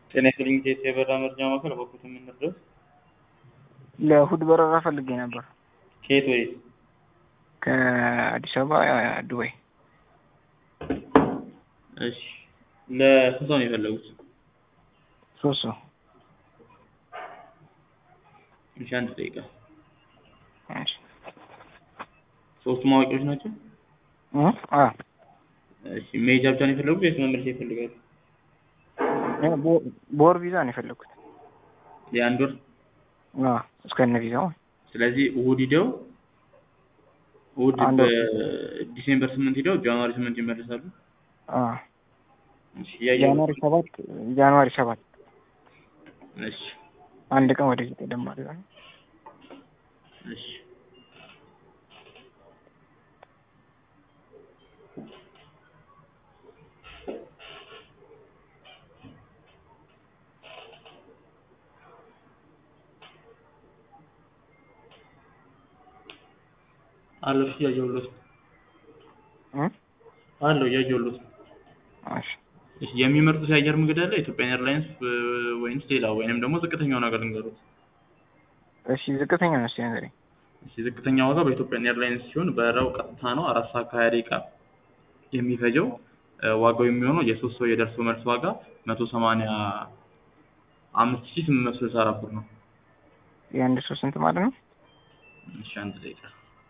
ጤና ይስጥልኝ ኢትዮጵያ የበረራ መረጃ ማዕከል በኩት የምንድረስ ለእሑድ በረራ ፈልጌ ነበር ከየት ወዴት? ከአዲስ አበባ ዱባይ። እሺ ለስንት ሰው ነው የፈለጉት? ሶስት ሰው። እሺ አንድ ደቂቃ። እሺ ሶስቱም አዋቂዎች ናቸው? እ አ እሺ መሄጃ ብቻ ነው የፈለጉት ወይስ መመለሻ ይፈልጋሉ? በ- በወር ቪዛ ነው የፈለግኩት። የአንድ ወር አ እስከነ ቪዛው ስለዚህ እሑድ ሂደው እሑድ አንድ ወር። በዲሴምበር ስምንት ሂደው ጃንዋሪ ስምንት ይመለሳሉ። አ እሺ እያየሁ ጃንዋሪ ሰባት ጃንዋሪ ሰባት እሺ አንድ ቀን ወደዚህ ቀደም ማለት ነው። እሺ አለሁ እሺ እያየሁሎት ነው። እ አለሁ እያየሁሎት ነው። እሺ እሺ የሚመርጡት የአየር መንገድ አለ ኢትዮጵያን ኤርላይንስ ወይንስ ሌላ ወይንም ደግሞ ዝቅተኛውን ሀገር ልንገሩት? እሺ ዝቅተኛ ነው እስኪ ንገረኝ። እሺ ዝቅተኛ ዋጋ በኢትዮጵያን ኤርላይንስ ሲሆን በረራው ቀጥታ ነው አራት ሰዓት ከሀያ ደቂቃ የሚፈጀው እ ዋጋው የሚሆነው የሶስት ሰው የደርሶ መልስ ዋጋ መቶ ሰማንያ አምስት ሺህ ስምንት መቶ ስልሳ አራት ብር ነው። የአንድ ሰው ስንት ማለት ነው? እሺ አንድ ደቂቃ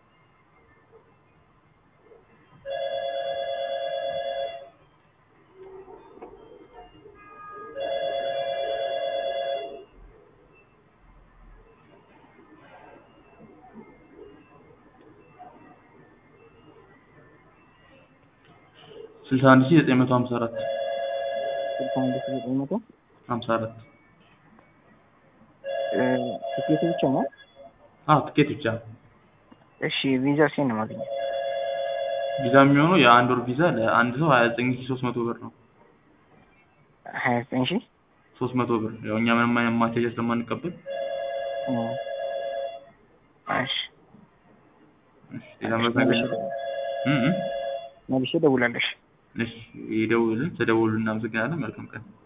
ስልሳ አንድ ሺህ ዘጠኝ መቶ ሀምሳ አራት ስልሳ አንድ ሺህ ዘጠኝ መቶ ሀምሳ አራት እ ትኬቱ ብቻ ነው? አዎ ትኬት ብቻ እሺ ቪዛ ሴን ነው የማገኘው? ቪዛ የሚሆነው የአንድ ወር ቪዛ ለአንድ ሰው ሀያ ዘጠኝ ሺህ ሶስት መቶ ብር ነው። ሀያ ዘጠኝ ሺህ ሶስት መቶ ብር ያው እኛ ምንም አይነት ማስያዣ ስለማንቀበል እ እሺ እሺ ሌላ ምረት ነገር እ እ መልሼ እደውላለሁ። እሺ እሺ ይደውልን ተደውሉ እናመሰግናለን መልካም ቀን